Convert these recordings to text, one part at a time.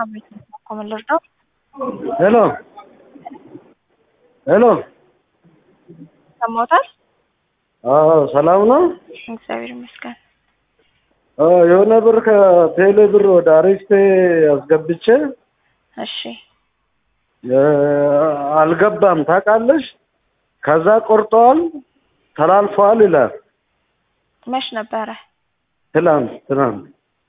አቤት ኮመን ልርዳው? ሄሎ ሄሎ ሰማውታል? አዎ ሰላም ነው። እግዚአብሔር ይመስገን። አዎ የሆነ ብር ከቴሌ ብር ወደ አሪስቴ አስገብቼ እሺ እ አልገባም ታውቃለሽ። ከዛ ቆርጠዋል ተላልፈዋል ይላል። መች ነበረ? ትላንት ትናንት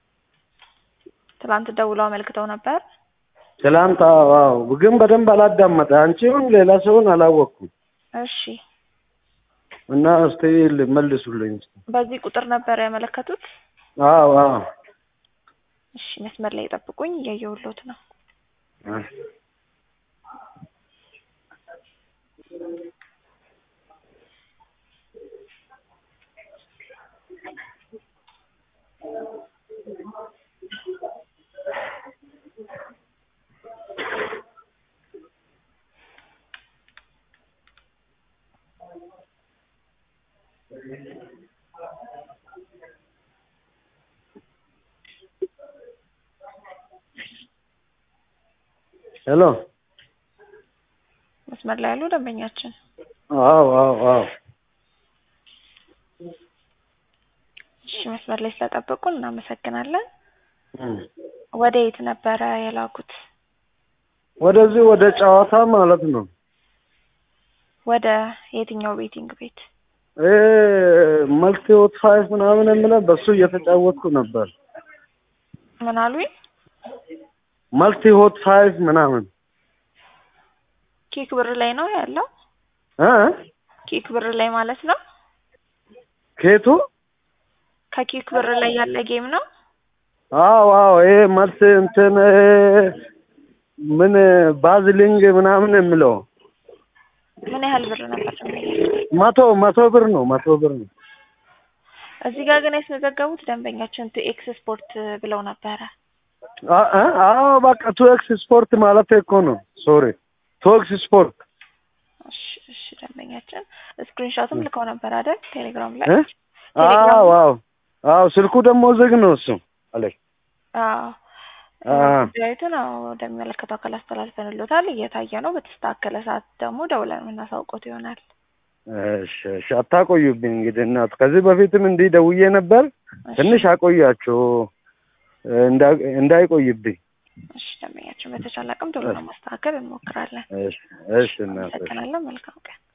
ትላንት ደውለው አመልክተው ነበር። ትላንት አዎ አዎ፣ ግን በደንብ አላዳመጠ አንቺውን ሌላ ሰውን አላወቅኩም። እሺ እና እስቲ መልሱልኝ። በዚህ ቁጥር ነበር ያመለከቱት? አዎ አዎ እሺ መስመር ላይ ጠብቁኝ፣ እያየሁሎት ነው። ሄሎ መስመር ላይ ያሉ ደንበኛችን አዎ አዎ አዎ እሺ መስመር ላይ ስለጠበቁን እናመሰግናለን። እም። ወደ የት ነበረ የላኩት? ወደዚህ ወደ ጨዋታ ማለት ነው። ወደ የትኛው ቤቲንግ ቤት? እ መልቲ ሆት ፋይቭ ምናምን የምለው በሱ እየተጫወትኩ ነበር። ምን አሉኝ? መልቲ ሆት ፋይቭ ምናምን ኬክ ብር ላይ ነው ያለው? እ ኬክ ብር ላይ ማለት ነው? ኬቱ ከኬክ ብር ላይ ያለ ጌም ነው? አዎ አዎ ይሄ መልስ እንትን እ ምን ባዝሊንግ ምናምን የምለው ምን ያህል ብር ነበር ደንበኛችን? መቶ መቶ ብር ነው መቶ ብር ነው። እዚህ ጋር ግን ያስመዘገቡት ደንበኛችን ቱ ኤክስ ስፖርት ብለው ነበረ። አ- አ- አዎ በቃ ቱ ኤክስ ስፖርት ማለት እኮ ነው። ሶሪ ቱ ኤክስ ስፖርት እሺ እሺ ደንበኛችን ስክሪንሾትም ልከው ነበር አይደል? ቴሌግራም ላይ እ አዎ አዎ አዎ ስልኩ ደግሞ ዝግ ነው እሱ አለኝ። አዎ አ ጉዳዩትን አዎ ወደሚመለከተው አካል አስተላልፈንሎታል። እየታየ ነው። በተስተካከለ ሰዓት ደግሞ ደውለን የምናሳውቆት ይሆናል። እሺ እሺ አታቆዩብኝ እንግዲህ እናት። ከዚህ በፊትም እንዲህ ደውዬ ነበር። እሺ፣ ትንሽ አቆያቸው እንዳ- እንዳይቆይብኝ። እሺ ደንበኛችን በተቻለ አቅም ቶሎ ለማስተካከል እንሞክራለን። እሺ እሺ እናት እሺ። አመሰግናለሁ። መልካም ቀን።